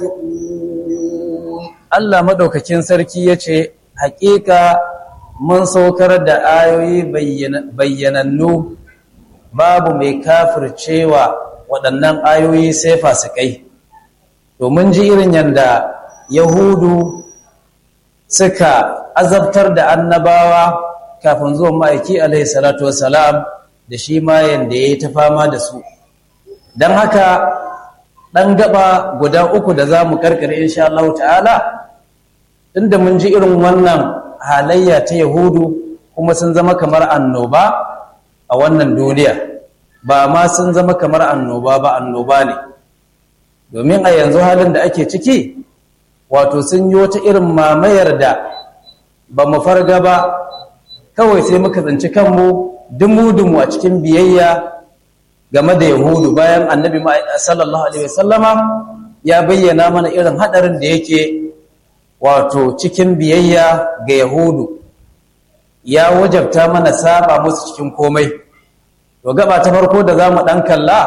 يفقهون Allah madaukakin sarki ya ce, Hakika mun saukar da ayoyi bayyanannu babu mai kafircewa waɗannan ayoyi sai fasikai. Domin ji irin yadda Yahudu suka azabtar da annabawa kafin zuwan ma'aiki alaihi salatu wasalam da shi ma yadda ya yi ta fama da su. Don haka ɗan gaba guda uku da za mu karkare insha Allah ta'ala inda mun ji irin wannan halayya ta yahudu kuma sun zama kamar annoba a wannan duniya ba ma sun zama kamar annoba ba annoba ne domin a yanzu halin da ake ciki wato sun yi wata irin mamayar da ba mu farga ba kawai sai muka tsinci kanmu dumu-dumu a cikin biyayya game da yahudu bayan annabi sallallahu alaihi wasallama ya bayyana mana irin hadarin da yake wato cikin biyayya ga yahudu ya wajabta mana saba musu cikin komai to gaba ta farko da za mu ɗan kalla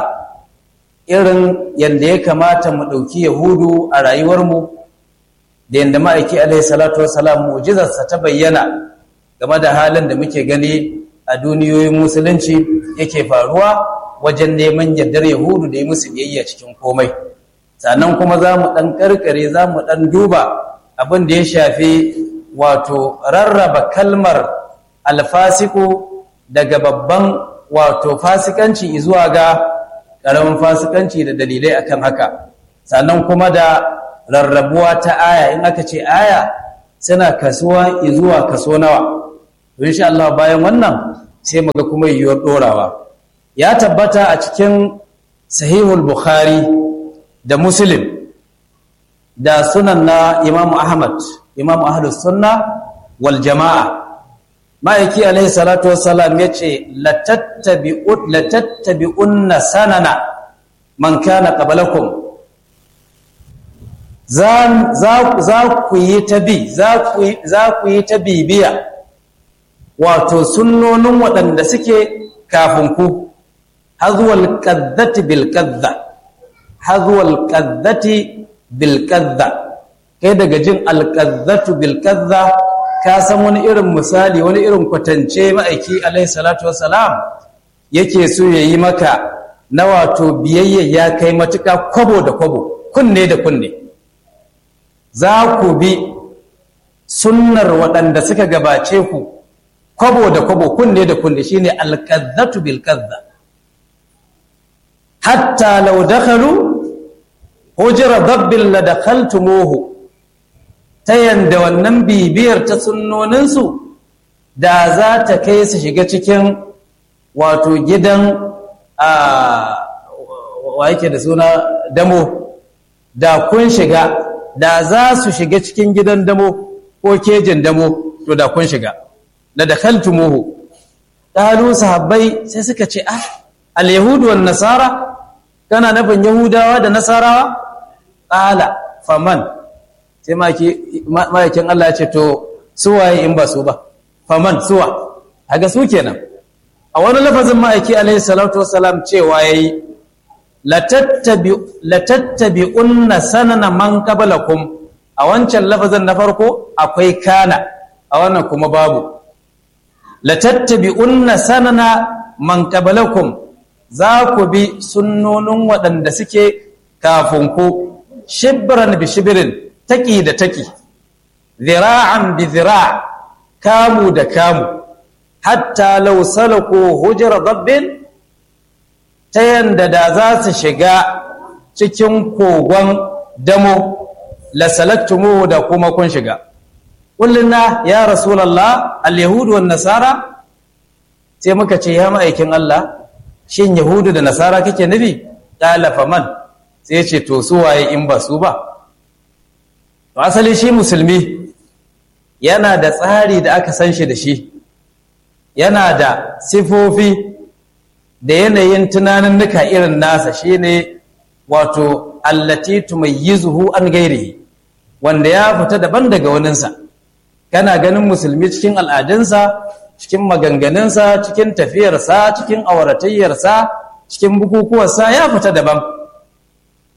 irin yadda ya kamata mu ɗauki yahudu a rayuwarmu da yadda ma'aiki alaihi salatu wasalam mu'jizarsa ta bayyana game da halin da muke gani a duniyoyin musulunci yake faruwa wajen neman yardar yahudu da yi musu biyayya cikin komai sannan kuma za mu ɗan ƙarƙare za mu ɗan duba abin da ya shafi wato rarraba kalmar alfasiku daga babban wato fasikanci zuwa ga ƙaramin fasikanci da dalilai akan haka sannan kuma da rarrabuwa ta aya in aka ce aya suna kasuwa zuwa kaso nawa insha Allah bayan wannan sai muga kuma yiwuwar dorawa ya tabbata a cikin sahihul bukhari da muslim da sunan na imamu ahmad imamu ahlus sunna wal jama'a ma'aiki alaihi salatu wassalam ya ce latattabi'unna sanana man kana qablakum za ku yi ta bi za ku yi ta bibiya wato sunnonin waɗanda suke kafin ku hazuwal qaddati bil qadda hazuwal qaddati bil qadda kai daga jin al qaddatu bil qadda ka san wani irin misali wani irin kwatance ma'aiki alaihi salatu wassalam yake so ya yi maka na wato biyayya ya kai matuka kwabo da kwabo kunne da kunne za ku bi sunnar waɗanda suka gabace ku kwabo da kwabo kunne da kunne shine alqazzatu bil qazza hatta law dakhalu hujra dabbil la dakhaltumuhu ta yanda wannan bibiyar ta sunnoninsu da za ta kai su shiga cikin wato gidan a wa yake da suna damo da kun shiga da za su shiga cikin gidan damo ko kejin damo to da kun shiga la dakhaltumuhu qalu sahabbai sai suka ce ah al-yahudu wan nasara kana nufin yahudawa da nasarawa qala faman sai ma'aikin Allah ya ce to suwaye in ba su ba faman suwa haga su kenan a wani lafazin ma'aiki alaihi salatu wasalam cewa yayi latattabi'unna sanana man qablakum a wancan lafazin na farko akwai kana a wannan kuma babu latattabi'unna sanana man qablakum za ku bi sunnonin waɗanda suke kafin ku shibran bi shibrin taki da taki zira'an bi zira' kamu da kamu hatta law salaku hujra dabbin ta yanda da za su shiga cikin kogon damo la salaktumuhu da kuma kun shiga kulluna ya rasulullah al-yahudu wan nasara sai muka ce ya ma'aikin Allah shin yahudu da nasara kake nufi qala faman sai ce to su waye in ba su ba to asali shi musulmi yana da tsari da aka san shi da shi yana da sifofi da yanayin tunanin nuka irin nasa shine wato allati tumayyizuhu an gairihi wanda ya fita daban daga waninsa kana ganin musulmi cikin al'adunsa cikin maganganunsa cikin tafiyarsa cikin auratayyarsa cikin bukukuwarsa ya fita daban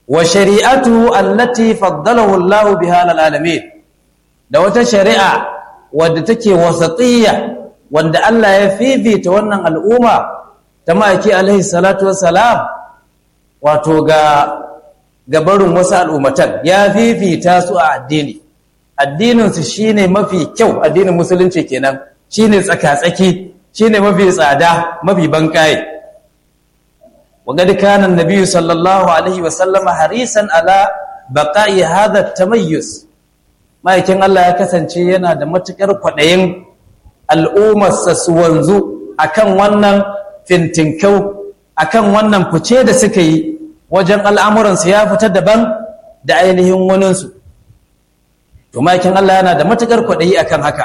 wa shari'atu allati faddalahu Allah biha lil alamin da wata shari'a wadda take wasatiyya wanda Allah ya fifita wannan al'umma ta ma'aiki alaihi salatu wassalam wato ga gabarin wasu al'ummatan ya fifita su a addini addininsu shine mafi kyau addinin musulunci kenan shine tsaka-tsaki shine mafi tsada mafi bankaye وقد كان النبي صلى الله عليه وسلم حريصا على بقاء هذا التميز ما يكن الله ya kasance yana da matukar kwadayin al'ummarsa su wanzu akan wannan fintinkau akan wannan fice da suka yi wajen al'amuransu ya fita daban da ainihin waninsu to makin Allah yana da matukar kwadayi akan haka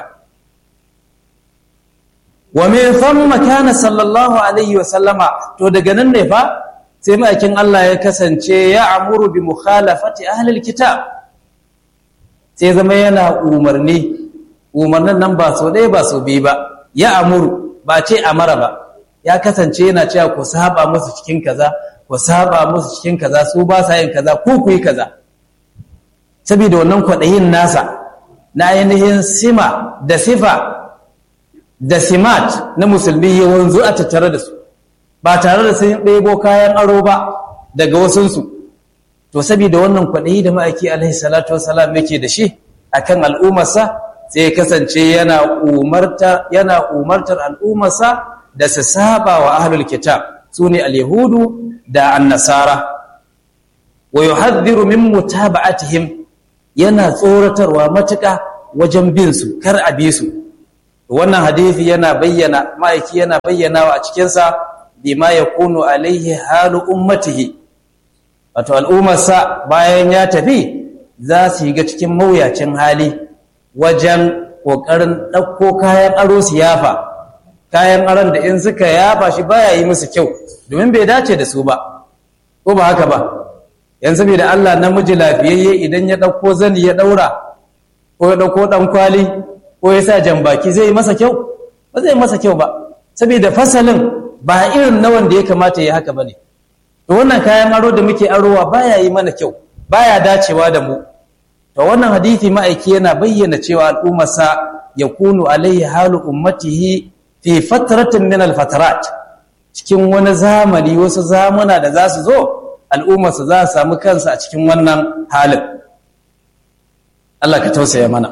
wa min thumma kana sallallahu alaihi wa sallama to daga nan ne fa sai makin Allah ya kasance ya amuru bi mukhalafati ahli alkitab sai zama yana umarni umarnin nan ba so ɗaya ba so biyu ba ya amuru ba ce amara ba ya kasance yana cewa ku saba musu cikin kaza ku saba musu cikin kaza su ba sa yin kaza ku ku yi kaza saboda wannan kwaɗayin nasa na ainihin sima da sifa da simat na musulmi ya wanzu a tattare da su ba tare da sun ɗebo kayan aro ba daga wasunsu to saboda wannan kwaɗayi da ma'aiki alaihi salatu wasalam yake da shi akan al'ummarsa sai ya kasance yana umartar yana umartar al'ummarsa da su saba wa ahlul kitab sune al-yahudu da an-nasara wa yuhadhdhiru min mutaba'atihim yana tsoratarwa matuƙa wajen bin su kar a bi su wannan hadisi yana bayyana ma'aiki yana bayyanawa a cikin sa bima yakunu alaihi halu ummatihi wato al'ummarsa bayan ya tafi za su yi ga cikin mawuyacin hali wajen ƙoƙarin ɗauko kayan aro su yafa kayan aron da in suka yafa shi baya yi musu kyau domin bai dace da su ba ko ba haka ba yanzu bai da Allah namiji lafiyayye idan ya ɗauko zani ya ɗaura ko ya ɗauko ɗan kwali ko ya sa jambaki zai yi masa kyau ba zai masa kyau ba saboda fasalin ba irin na wanda ya kamata ya haka ba ne to wannan kayan aro da muke arowa baya yi mana kyau baya dacewa da mu to wannan hadisi ma'aiki yana bayyana cewa al'ummarsa yakunu alaihi halu ummatihi fi fatratin min al-fatarat cikin wani zamani wasu zamuna da za su zo al'ummarsa za su samu kansa a cikin wannan halin Allah ka tausaya mana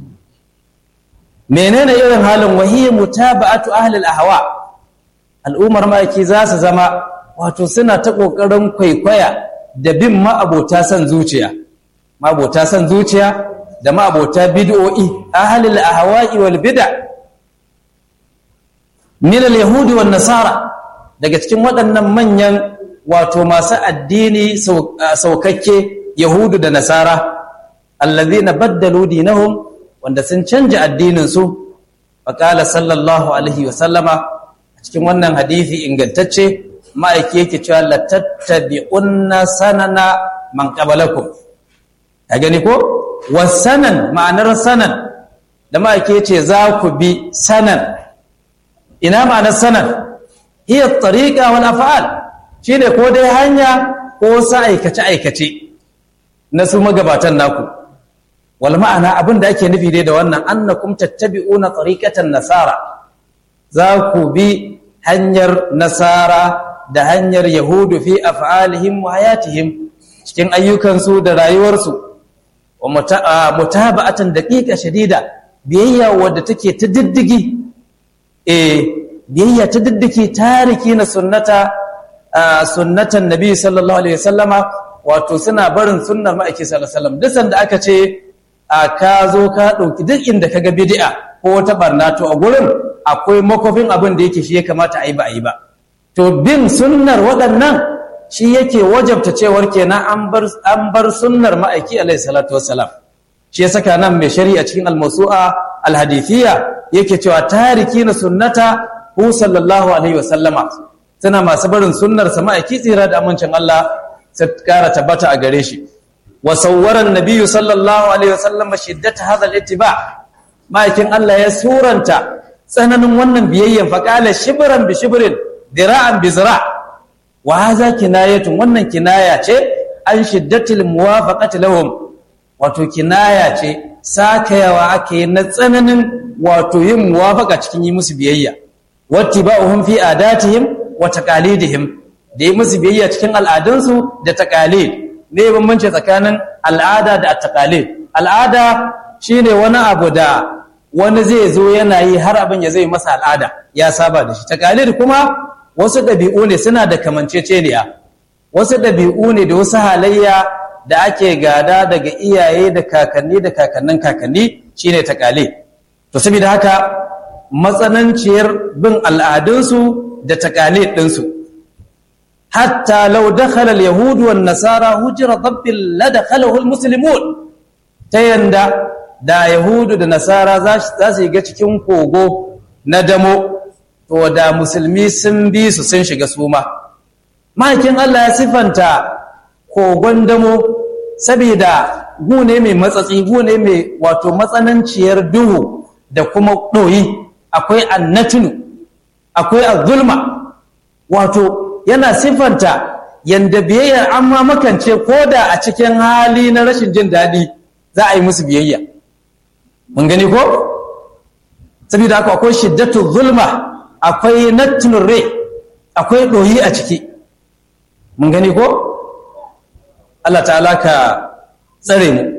menene irin halin wahiyya mutaba'atu ahli al-ahwa al'ummar ma'aiki za su zama wato suna ta kokarin kwaikwaya da bin ma'abota san zuciya ma'abota san zuciya da ma'abota bid'o'i ahli al-ahwa'i wal bid'a min al-yahudi wan nasara daga cikin waɗannan manyan wato masu addini saukakke yahudu da nasara allazina baddalu dinahum wanda sun canja addinin su faqala sallallahu alaihi wa sallama a cikin wannan hadisi ingantacce ma'aiki yake cewa la tattabi'unna sanana man qablakum ka gani ko wasanan ma'anar sanan da ma'aiki yace za ku bi sanan ina ma'anar sanan hiya tariqa wal af'al shine ko dai hanya ko sa aikace aikace na su magabatan naku wal ma'ana abin da ake nufi dai da wannan annakum tattabi'una tariqatan nasara za ku bi hanyar nasara da hanyar yahudu fi af'alihim wa hayatihim cikin ayyukansu da rayuwarsu wa mutaba'atan daqiqa shadida biyayya wadda take ta diddigi eh biyayya ta diddiki tariki na sunnata sunnatan nabi sallallahu alaihi wasallama wato suna barin sunnar ma'aiki sallallahu alaihi wasallam duk sanda aka ce ka zo ka dauki duk inda kaga bid'a ko wata barna to a gurin akwai makofin abin da yake shi ya kamata a yi ba a yi ba to bin sunnar waɗannan shi yake wajabta cewar kenan an bar an bar sunnar ma'aiki alaihi salatu wassalam shi ya saka nan mai shari'a cikin al-mawsu'a al-hadithiyya yake cewa tariki na sunnata hu sallallahu alaihi wasallama suna masu barin sunnar sa ma'aiki tsira da amincin Allah sai kara tabbata a gare shi wa sawwara an-nabiyyu sallallahu alaihi wasallama shiddata hadha al-ittiba ma'aikin Allah ya suranta tsananin wannan biyayyan faƙala shibiran bi shibirin dira'an bi zira wa haza kinayatun wannan kinaya ce an shiddatil muwafaqati lahum wato kinaya ce sakayawa ake na tsananin wato yin muwafaqa cikin yi musu biyayya wattiba'uhum fi adatihim wa taqalidihim da yi musu biyayya cikin al'adunsu da taqalid ne bambanci tsakanin al'ada da taqalid al'ada shine wani abu da wani zai zo yana yi har abin ya zai masa al'ada ya saba da shi taqalid kuma wasu ɗabi'u ne suna da kamanceceniya wasu ɗabi'u ne da wasu halayya da ake gada daga iyaye da kakanni da kakannin kakanni shine taqalid to saboda haka matsananciyar bin al'adunsu da taqalid ɗinsu hatta law dakhala al-yahud wan nasara hujra dabbil la dakhalahu al-muslimun ta yanda da yahudu da nasara za su shiga cikin kogo na damo to da musulmi sun bi su sun shiga suma mahakin Allah ya sifanta kogon damo saboda gune mai matsatsi gune mai wato matsananciyar duhu da kuma ɗoyi akwai annatinu akwai azulma wato yana sifanta yanda biyayyar amma makance ko da a cikin hali na rashin jin daɗi za a yi musu biyayya mun gani ko saboda haka akwai shiddatu zulma akwai nattunur rai akwai ɗoyi a ciki mun gani ko Allah ta'ala ka tsare mu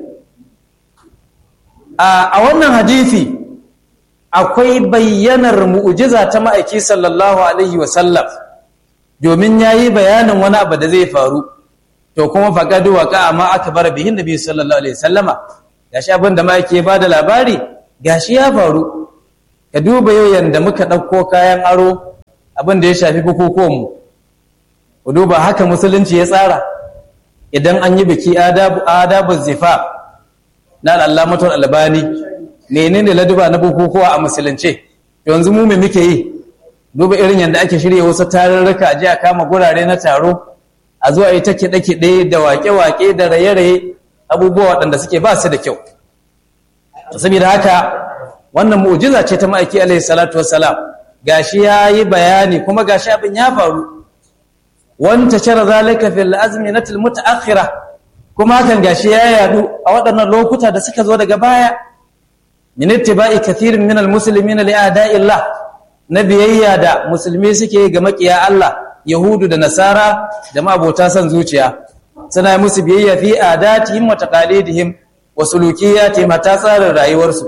a wannan hadisi akwai bayyanar mu'ujiza ta ma'aiki sallallahu alaihi wasallam domin yayi bayanin wani abu da zai faru to kuma faqadu waqa ma akbar bihin nabi sallallahu alaihi wasallama gashi abin da ma'aiki ya bada labari gashi ya faru ka duba yau yanda muka ɗauko kayan aro abin da ya shafi bukukuwan mu ku duba haka musulunci ya tsara idan an yi biki adabu adabu zifa na al'allamatul albani menene laduba na bukukuwa a musulunce yanzu mu me muke yi duba irin yadda ake shirya wasu tarurruka a jiya kama gurare na taro a zuwa yi ta kiɗe-kiɗe da waƙe-waƙe da raye-raye abubuwa waɗanda suke ba su da kyau saboda haka wannan mu'jiza ce ta ma'aiki alaihi salatu wassalam gashi ya yi bayani kuma gashi abin ya faru wanta shara zalika fil azminatil mutaakhira kuma hakan gashi ya yadu a waɗannan lokuta da suka zo daga baya min ittiba'i kathirin min almuslimina li a'da'illah na biyayya da musulmi suke ga makiya Allah yahudu da nasara da mabota san zuciya suna yi musu biyayya fi adatihim wa taqalidihim wa sulukiyatihim ta tsarin rayuwarsu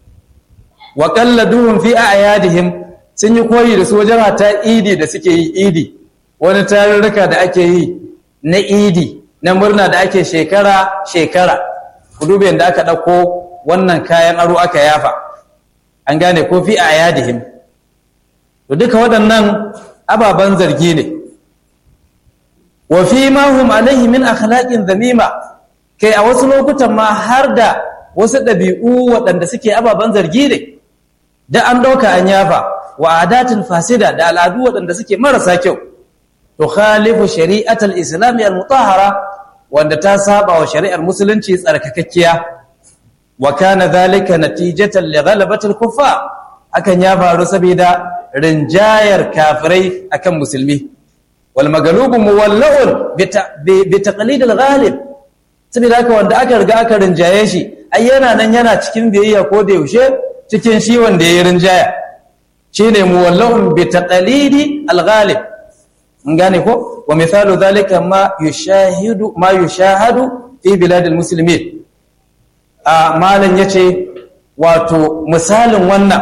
wa qalladuhum fi a'yadihim sun yi koyi da su wajen hata idi da suke yi idi wani tarurruka da ake yi na idi na murna da ake shekara-shekara ku dube da aka ɗauko wannan kayan aro aka yafa an gane ko fi a yadihim to duka waɗannan ababen zargi ne wa fi ma hum alaihi min akhlaqin zamima kai a wasu lokutan ma har da wasu ɗabi'u waɗanda suke ababen zargi ne da an ɗauka an yafa wa adatin fasida da al'adu waɗanda suke marasa kyau tukhalifu shari'atal islam al-mutahhara wanda ta saba wa shari'ar musulunci tsarkakakkiya wa kana dhalika natijatan li ghalabati al-kuffar hakan ya faru saboda rinjayar kafirai akan musulmi wal maglubu muwalla'un bi taqlid al-ghalib saboda haka wanda aka riga aka rinjaye shi ai yana nan yana cikin biyayya ko da yaushe cikin shi wanda ya rinjaya shine muwalla'un bi taqlidi al-ghalib gane ko wa misalu zalika ma yushahidu ma yushahadu fi biladil muslimin a malan yace wato misalin wannan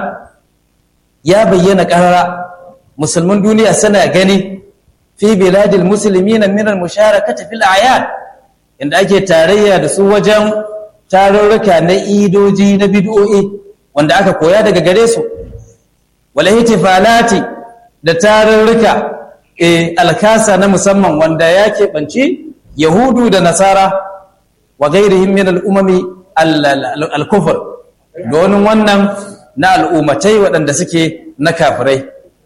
ya bayyana karara musulmin duniya suna gani fi biladil muslimin min al musharakati fil a'yad inda ake tarayya da su wajen tarurruka na idoji na bid'o'i wanda aka koya daga gare su wal ihtifalati da tarurruka alkasa na musamman wanda ya keɓanci yahudu da nasara wa gairihim min al'umami al-kufur donin wannan na al'ummatai waɗanda suke na kafirai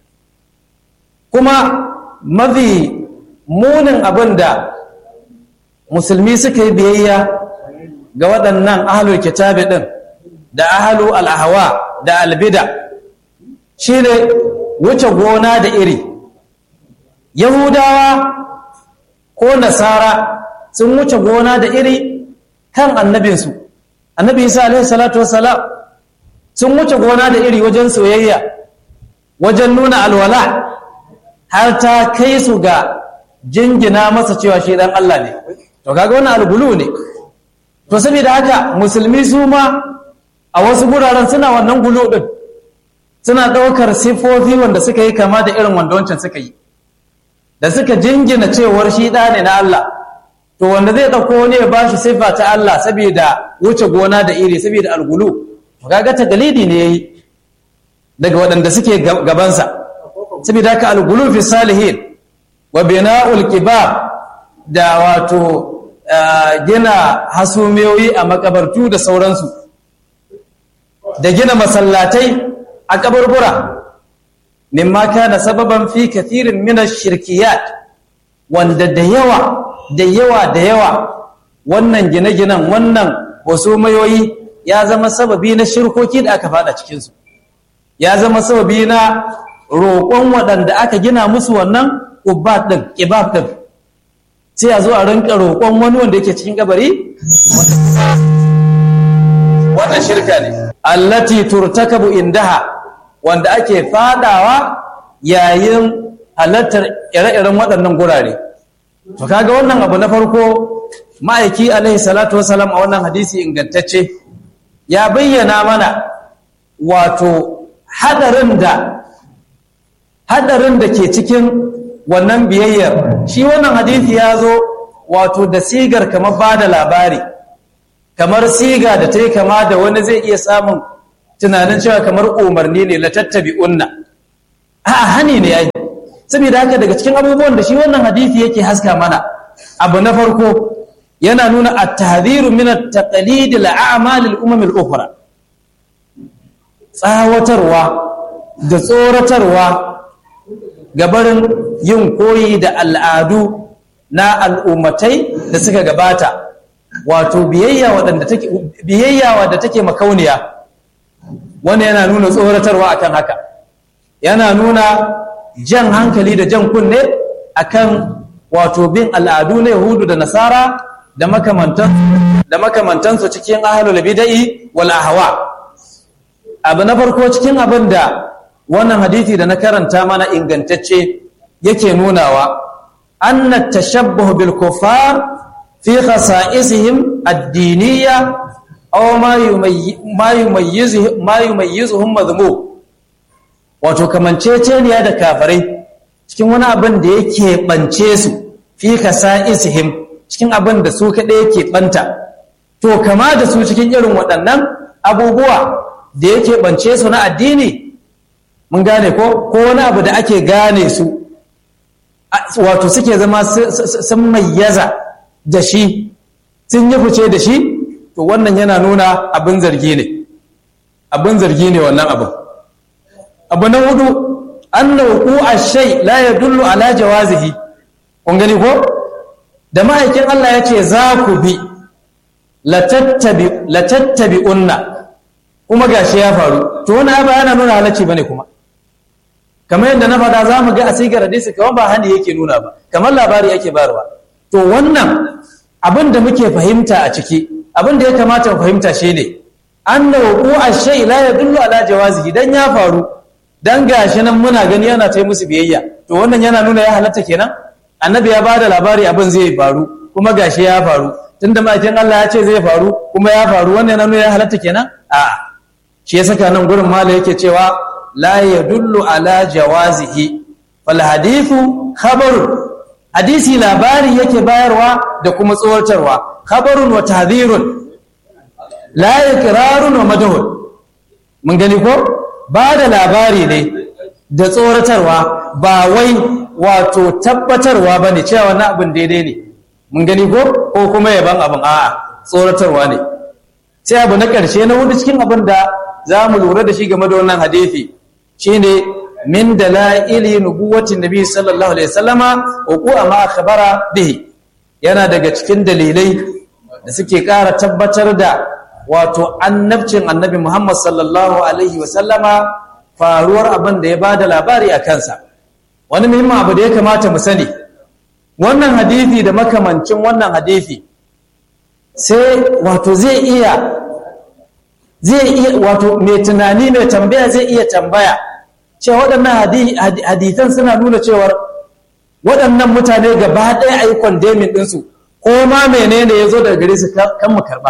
kuma mafi munin abin da musulmi suka yi biyayya ga waɗannan ahalul kitabi ɗin da ahalu al'ahawa da albida shi ne wuce gona da iri Yahudawa ko Nasara sun wuce gona da iri kan annabinsu annabi isa alaihi salatu wassalam sun wuce gona da iri wajen soyayya wajen nuna alwala har ta kai su ga jingina masa cewa shi dan Allah ne to kaga wannan algulu ne to saboda haka musulmi su ma a wasu guraren suna wannan gulu din suna ɗaukar sifofi wanda suka yi kama da irin wanda wancan suka yi da suka jingina cewar shi ɗa ne na Allah to wanda zai ɗauko wani ya ba shi siffa ta Allah saboda wuce gona da iri saboda algulu kaga ta dalili ne yayi daga waɗanda suke gabansa saboda haka algulu fi salihin wa bina'ul kibab da wato gina hasumiyoyi a makabartu da sauransu da gina masallatai a kaburbura mimma kana sababan fi kathirin min ash-shirkiyat wanda da yawa da yawa da yawa wannan gine-ginen wannan wasu mayoyi ya zama sababi na shirkoki da aka fada cikin su ya zama sababi na roƙon waɗanda aka gina musu wannan ubbat din kibab din sai a zo a rinka roƙon wani wanda yake cikin kabari wannan shirka ne allati turtakabu indaha wanda ake fadawa yayin halattar ire-iren waɗannan gurare to kaga wannan abu na farko ma'aiki alaihi salatu wasalam a wannan hadisi ingantacce ya bayyana mana wato hadarin da hadarin da ke cikin wannan biyayyar shi wannan hadisi ya zo wato da sigar kamar ba da labari kamar siga da ta yi kama da wani zai iya samun tunanin cewa kamar umarni ne la tattabi unna a hani ne yayi saboda haka daga cikin abubuwan da shi wannan hadisi yake haska mana abu na farko yana nuna at-tahdhiru min at-taqlid al-a'mal al-umam al-ukhra tsawatarwa da tsoratarwa gabarin yin koyi da al'adu na al'ummatai da suka gabata wato biyayya wadanda take biyayya wadda take makauniya wanda yana nuna tsoratarwa akan haka yana nuna jan hankali da jan kunne akan wato bin al'adu na yahudu da nasara da makamantan da makamantansu cikin ahlul bid'i wal ahwa abu na farko cikin abin da wannan hadisi da na karanta mana ingantacce yake nunawa anna tashabbuh bil kuffar fi khasa'isihim ad-diniyya aw ma yumayyizuhum ma yumayyizuhum madhmum wato kamanceceniya da kafirai cikin wani abin da yake bance su fi khasa'isihim cikin abin da su kaɗai yake banta to kama da su cikin irin waɗannan abubuwa da yake bance su na addini mun gane ko ko wani abu da ake gane su wato suke zama sun mayyaza da shi sun yi fice da shi to wannan yana nuna abin zargi ne abin zargi ne wannan abin abu na hudu anna wuqu'a shay la yadullu ala jawazihi kun gani ko da ma'aikin Allah ya ce za ku bi la tattabi la tattabi'unna kuma gashi ya faru to wannan ba yana nuna halacci bane kuma kamar yadda na faɗa za mu ga a sigar hadisi kamar ba hani yake nuna ba kamar labari yake bayarwa to wannan abin da muke fahimta a ciki abin da ya kamata mu fahimta shine anna wuqu'a shay la yadullu ala jawazihi dan ya faru dan gashi nan muna gani yana ta musu biyayya to wannan yana nuna ya halatta kenan annabi ya bada labari abin zai faru kuma gashi ya faru tunda ma'aikin Allah ya ce zai faru kuma ya faru wannan yana nuna ya halatta kenan a shi ya saka nan gurin mala yake cewa la yadullu ala jawazihi fal hadithu khabarun hadisi labari yake bayarwa da kuma tsoratarwa khabarun wa tahdhirun la iqrarun wa madhun mun gani ko ba da labari ne da tsoratarwa ba wai wato tabbatarwa bane cewa wannan abin daidai ne mun gani ko ko kuma yaban abin a'a tsoratarwa ne sai abu na ƙarshe na hudu cikin abin da za mu lura da shi game da wannan hadisi shine min dalaili nubuwatin nabi sallallahu alaihi wasallama uku ma akhbara bihi yana daga cikin dalilai da suke ƙara tabbatar da wato annabcin annabi Muhammad sallallahu alaihi wasallama faruwar abin da ya bada labari a kansa wani muhimmin abu da ya kamata mu sani wannan hadithi da makamancin wannan hadithi sai wato zai iya zai iya wato mai tunani mai tambaya zai iya tambaya cewa waɗannan hadithan suna nuna cewar waɗannan mutane gaba ɗaya a yi kwandemin ɗinsu ko ma menene ya zo daga gare su kan mu karɓa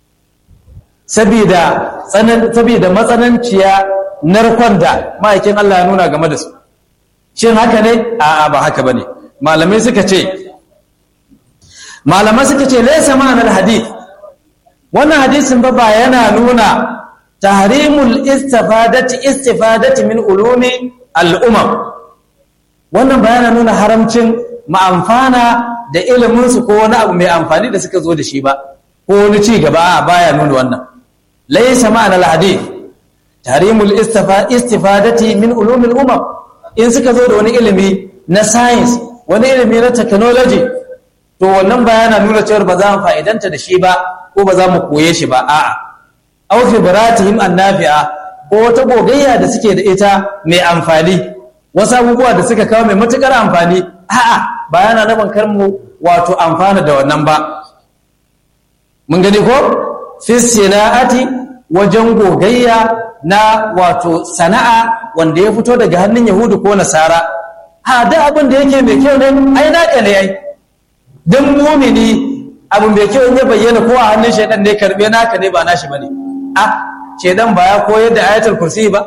saboda matsananciya narkon da ma'aikin Allah ya nuna game da su shin haka ne a'a ba haka bane malamai suka ce malamai suka ce laysa ma'anar hadith wannan hadisin ba ba yana nuna tahrimul istifadati istifadati min ulumi al'umam wannan ba yana nuna haramcin ma'amfana da ilimin su ko wani abu mai amfani da suka zo da shi ba ko wani ci gaba a baya nuna wannan laysa ma'anar hadith tahrimul istifadati min ulumi al'umam in suka zo da wani ilimi na science wani ilimi na technology to wannan bayana nuna cewa ba za mu fa'idanta da shi ba ko ba za mu koye shi ba a'a aw khibratihim annafi'a ko wata gogayya da suke da ita mai amfani wasu abubuwa da suka kawo mai matukar amfani a'a bayana na bankar mu wato amfana da wannan ba mun gani ko fi sina'ati wajen gogayya na wato sana'a wanda ya fito daga hannun yahudu ko nasara ha da abin da yake mai kyau ne ai naka ne ai dan mumini abu mai kyau in ya bayyana ko a hannun shaidan ne karbe naka ne ba nashi bane a shaidan ba ya koyar da ayatul kursi ba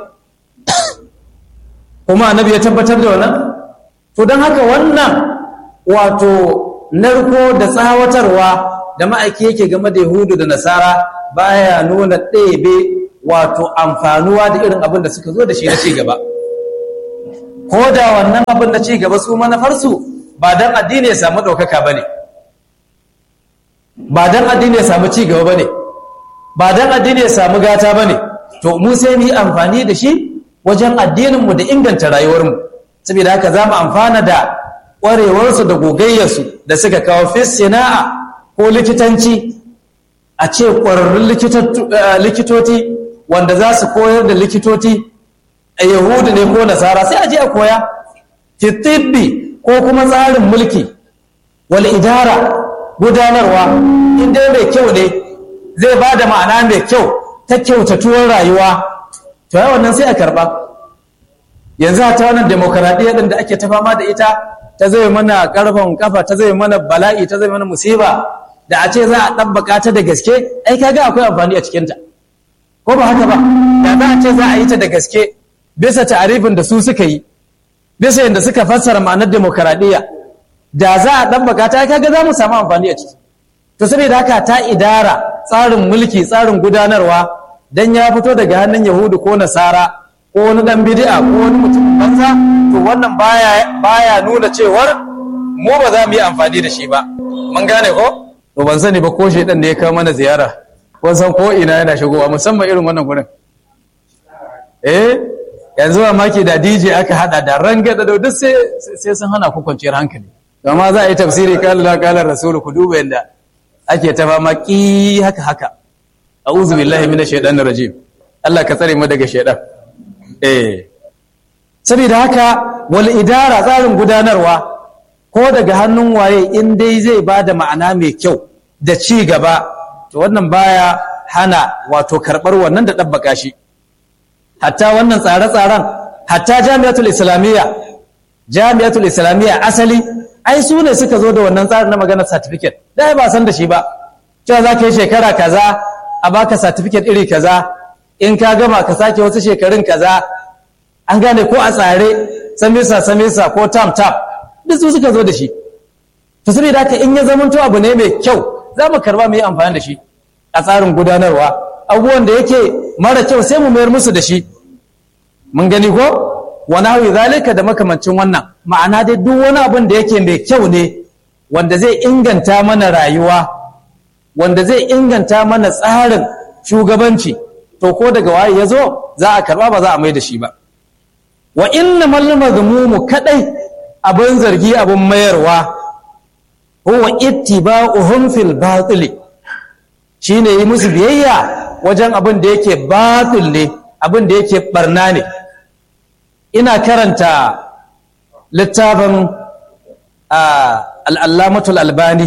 kuma annabi ya tabbatar da wannan to don haka wannan wato narko da tsawatarwa da ma'aiki yake game da yahudu da nasara baya nuna ɗebe wato amfanuwa da irin abin da suka zo da shi na cigaba ko da wannan abin da cigaba su manufarsu ba don addini ya samu ɗaukaka ba ne ba don addini ya samu cigaba ba ne ba don addini ya samu gata ba ne to mu sai mu yi amfani da shi wajen addininmu da inganta rayuwarmu saboda haka za mu amfana da ƙwarewarsu da gogayyarsu da suka kawo fi sana'a ko likitanci a ce ƙwararrun likitoci wanda za su koyar da likitoci a yahudu ne ko nasara sai a je a koya fitibbi ko kuma tsarin mulki wal idara gudanarwa inda mai kyau ne zai ba da ma'ana mai kyau ta kyautatuwar rayuwa to yi wannan sai a karba yanzu ta wannan demokaradiyya ɗin da ake ta fama da ita ta zai mana ƙarfin kafa ta zai mana bala'i ta zai mana musiba da a ce za a ɗabbaka ta da gaske ai kaga akwai amfani a cikinta ko ba haka ba da za a ce za a yi ta da gaske bisa ta'arifin da su suka yi bisa yadda suka fassara ma'anar demokaradiyya da za a ɗabbaka ta kaga za mu samu amfani a ciki to saboda haka ta idara tsarin mulki tsarin gudanarwa dan ya fito daga hannun yahudu ko nasara ko wani dan bid'a ko wani mutum banza to wannan baya baya nuna cewar mu ba za mu yi amfani da shi ba mun gane ko to ban sani ba ko shedan da ya kawo mana ziyara kun san ko ina yana shigowa musamman irin wannan gurin eh yanzu ba maki da DJ aka hada da rangada da duk sai sai sun hana ku kwanciyar hankali amma za a yi tafsiri kala la kala rasulu ku duba yanda ake ta fama ki haka haka a'udhu billahi minash shaitanir rajim Allah ka tsare mu daga shaitan eh saboda haka wal idara tsarin gudanarwa ko daga hannun waye in dai zai bada ma'ana mai kyau da ci gaba to wannan baya hana wato karbar wannan da dabbaka shi hatta wannan tsare-tsaren hatta jami'atul islamiyya jami'atul islamiyya asali ai su ne suka zo da wannan tsarin na maganar certificate da ba san da shi ba cewa za ka yi shekara kaza a baka certificate iri kaza in ka gama ka sake wasu shekarun kaza an gane ko a tsare samisa samisa ko tam tam duk su suka zo da shi to saboda haka in ya zamanto abu ne mai kyau za mu karba mu yi amfani da shi a tsarin gudanarwa abubuwan da yake mara kyau sai mu mayar musu da shi mun gani ko wani hawi zalika da makamancin wannan ma'ana dai duk wani abin da yake mai kyau ne wanda zai inganta mana rayuwa wanda zai inganta mana tsarin shugabanci to ko daga waye ya zo za a karba ba za a mai da shi ba wa inna mallama mu kadai abin zargi abin mayarwa huwa ittiba'uhum fil batil shine yi musu biyayya wajen abin da yake batil ne abin da yake barna ne ina karanta littafin al'allamatul albani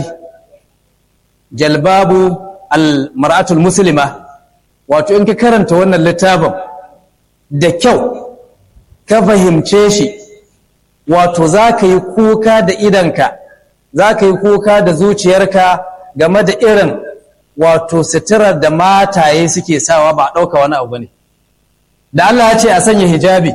jalbabu al-mar'atul muslima wato in ka karanta wannan littafin da kyau ka fahimce shi wato za ka yi kuka da idanka za ka yi kuka da zuciyarka game da irin wato sitirar da mataye suke sawa ba a ɗauka wani abu ne da Allah ya ce a sanya hijabi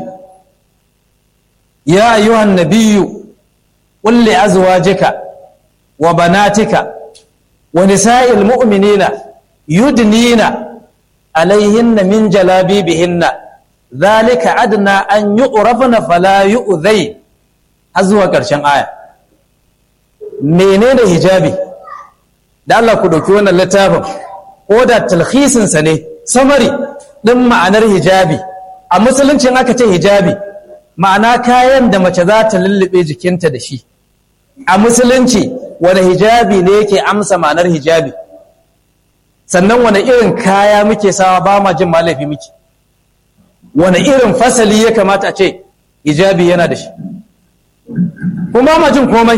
ya ayyuhan nabiyyu qul li azwajika wa banatika wa nisa'il mu'minina yudnina alaihinna min jalabibihinna dhalika adna an yu'rafna fala yu'dhay har zuwa ƙarshen aya menene hijabi da Allah ku ɗauki wannan littafin ko da talhisinsa ne samari ɗin ma'anar hijabi a musuluncin aka ce hijabi ma'ana kayan da mace za ta lullube jikinta da shi a musulunci wani hijabi ne yake amsa ma'anar hijabi sannan wani irin kaya muke sawa ba ma jin malafi muke wani irin fasali ya kamata a ce hijabi yana da shi kuma ma jin komai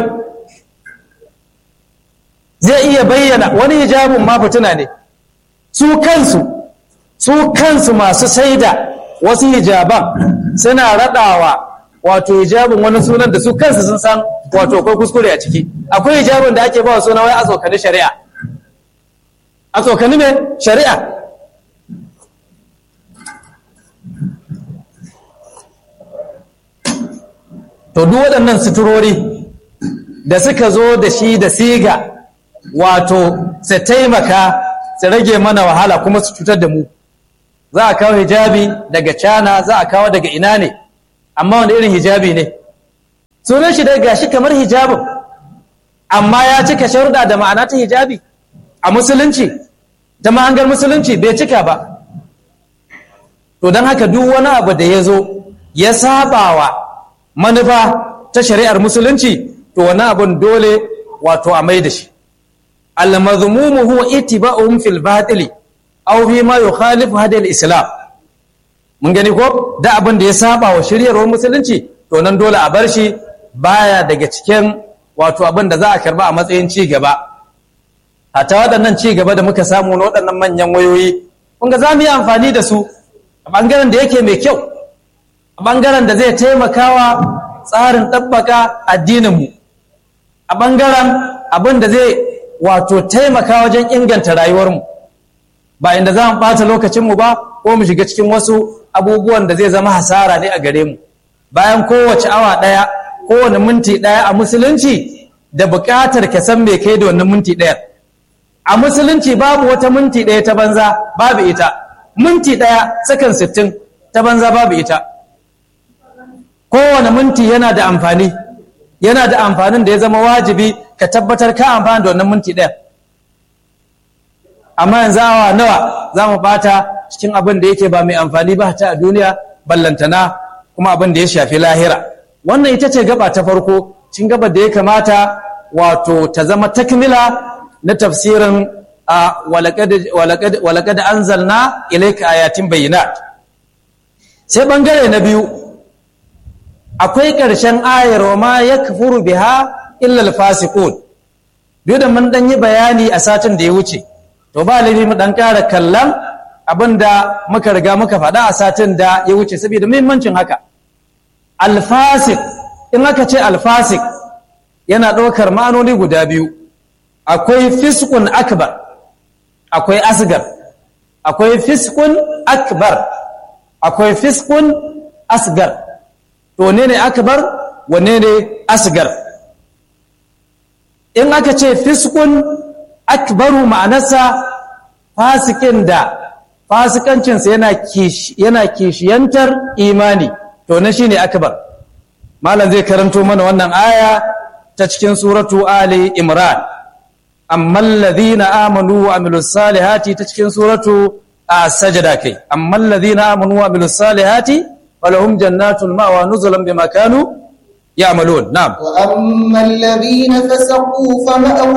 zai iya bayyana wani hijabin ma fituna ne su kansu su kansu masu saida wasu hijaban suna raɗawa wato hijabin wani sunan da su kansu sun san wato akwai kuskure a ciki akwai hijabin da ake ba suna wai a tsokani shari'a a tsokani mai shari'a to duk waɗannan suturori da suka zo da shi da siga wato su taimaka su rage mana wahala kuma su cutar da mu za a kawo hijabi daga cana za a kawo daga ina ne amma wanda irin hijabi ne sunan shi daga shi kamar hijabin amma ya cika sharuɗa da ma'ana ta hijabi a musulunci ta mahangar musulunci bai cika ba to don haka duk wani abu da ya zo ya sabawa manufa ta shari'ar musulunci to wani abun dole wato a mai da shi al-mazmumu huwa ittiba'uhum fil batili aw fi ma yukhalifu hadi al-islam mun gani ko da abin da ya saba wa shiryarwar musulunci to nan dole a bar shi baya daga cikin wato abin da za a karba a matsayin ci gaba hata waɗannan ci gaba da muka samu na waɗannan manyan wayoyi kun ga za mu yi amfani da su a ɓangaren da yake mai kyau a ɓangaren da zai taimakawa tsarin ɗabbaka addininmu a ɓangaren abin da zai wato taimaka wajen inganta rayuwarmu ba inda za mu ɓata lokacinmu ba ko mu shiga cikin wasu abubuwan da zai zama hasara ne a gare mu bayan kowace awa ɗaya kowane minti ɗaya a musulunci da buƙatar ka san me kai da wannan minti ɗaya a musulunci babu wata minti ɗaya ta banza babu ita minti ɗaya sakan sittin ta banza babu ita kowane minti yana da amfani yana da amfanin da ya zama wajibi ka tabbatar ka amfani da wannan minti ɗaya amma yanzu awa nawa za mu bata cikin abin da yake ba mai amfani ba ta a duniya ballantana kuma abin da ya shafi lahira wannan ita ce gaba ta farko cin gaba da ya kamata wato ta zama takmila na tafsirin a walakad anzalna ilayka ayatin bayyinat sai bangare na biyu akwai ƙarshen ayar wa ma yakfuru biha illa alfasiqun duk da mun dan yi bayani a satin da ya wuce to ba laifi mu dan ƙara kallon abinda muka riga muka faɗa a satin da ya wuce saboda muhimmancin haka alfasik in aka ce alfasik yana ɗaukar ma'anoni guda biyu akwai fiskun akbar akwai asgar akwai fiskun akbar akwai fiskun asgar to ne ne akbar wane ne asgar in aka ce fiskun akbaru ma'anarsa fasikin da fasikancinsa yana kishiyantar imani to na shine akbar malam zai karanto mana wannan aya ta cikin suratu ali imran amma alladhina amanu wa amilus salihati ta cikin suratu as-sajda kai amma alladhina amanu wa amilus salihati falahum jannatul ma'wa nuzulan bima kanu ya'malun na'am wa amma alladhina fasaqu fama'u